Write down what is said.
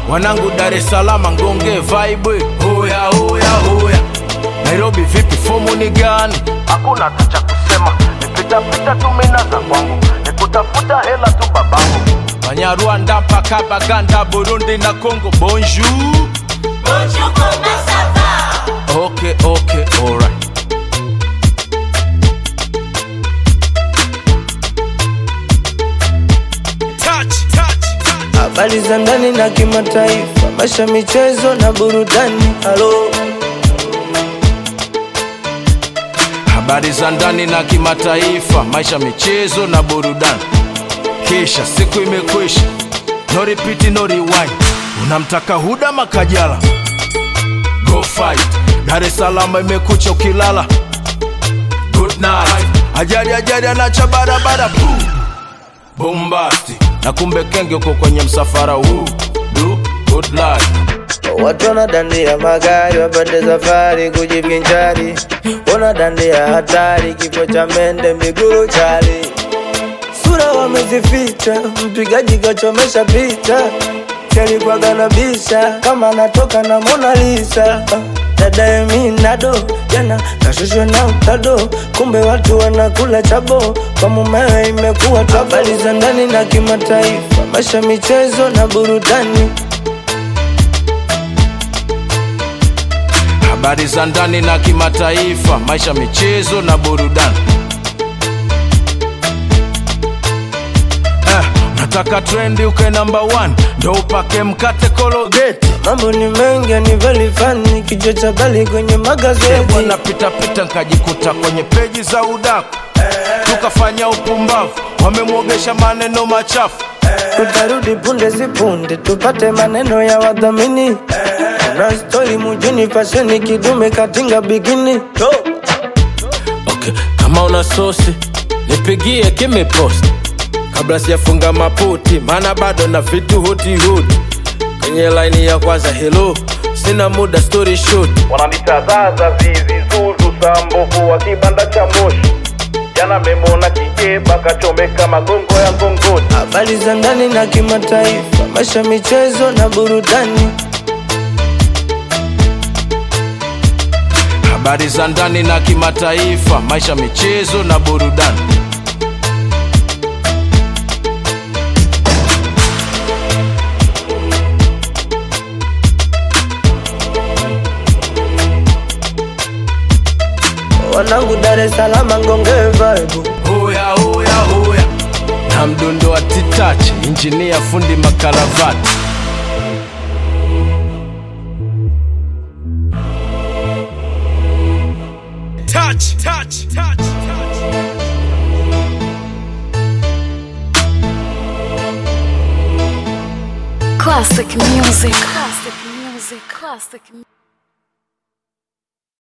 wanangu Dar es Salaam ngonge vibe hoya hoya hoya Nairobi vipi fomu ni gani hakuna hata cha kusema nipitapita tu mina za kwangu nikutafuta hela tu babangu Banyarwanda mpaka Baganda Burundi na Congo bonjour Bonjour, comment ça va Okay okay alright touch touch touch habari za ndani na kimataifa, maisha, michezo na burudani. Halo, habari za ndani na kimataifa, maisha, michezo na burudani. Kisha siku imekwisha, no repeat, no rewind. Unamtaka Huda Makajala, go fight. Dar es Salaam imekucha ukilala, good night. Ajali ajali anacha barabara, boom bombasti, na kumbe kenge uko kwenye msafara huu. Do good life. watu wanadandia magari wapande safari kujivinjari, wanadandia hatari, kifo cha mende miguru chali, sura wamezificha, mpigaji kachomesha picha kalikuwaga na bisha kama anatoka na Mona Lisa. Dadaye minado jana kashushwa na utado, kumbe watu wanakula chabo kwa mumewe, imekuwa tu habari za ndani na kimataifa, maisha, michezo na burudani. habari za ndani na kimataifa, maisha, michezo na burudani. Eh, nataka trendi uke namba one, ndo upake mkate kologeti Mambo ni mengi ni very funny, kichwa cha bali kwenye magazeti. bwana pitapita nkajikuta kwenye peji za udaku tukafanya upumbavu, wamemwogesha maneno machafu Tutarudi punde si punde, tupate maneno ya wadhamini. Kuna stori mujini, fasheni kidume katinga bikini. okay. kama una sosi nipigie kimipost kabla sijafunga maputi maana bado na vitu hutihuti kwenye laini ya kwanza helo sina muda story short wananitazaza zizi zuzu sambovu wa kibanda cha moshi jana memona kikeba kachomeka magongo ya ngongoni Habari za ndani na kimataifa, maisha, michezo na burudani. habari za ndani na kimataifa maisha michezo na burudani Wanangu Dar es Salaam ngonge vibe. hoya hoya hoya na mdundo wa titachi injinia fundi makaravati touch, touch, touch, touch. Classic music. Classic music. Classic music.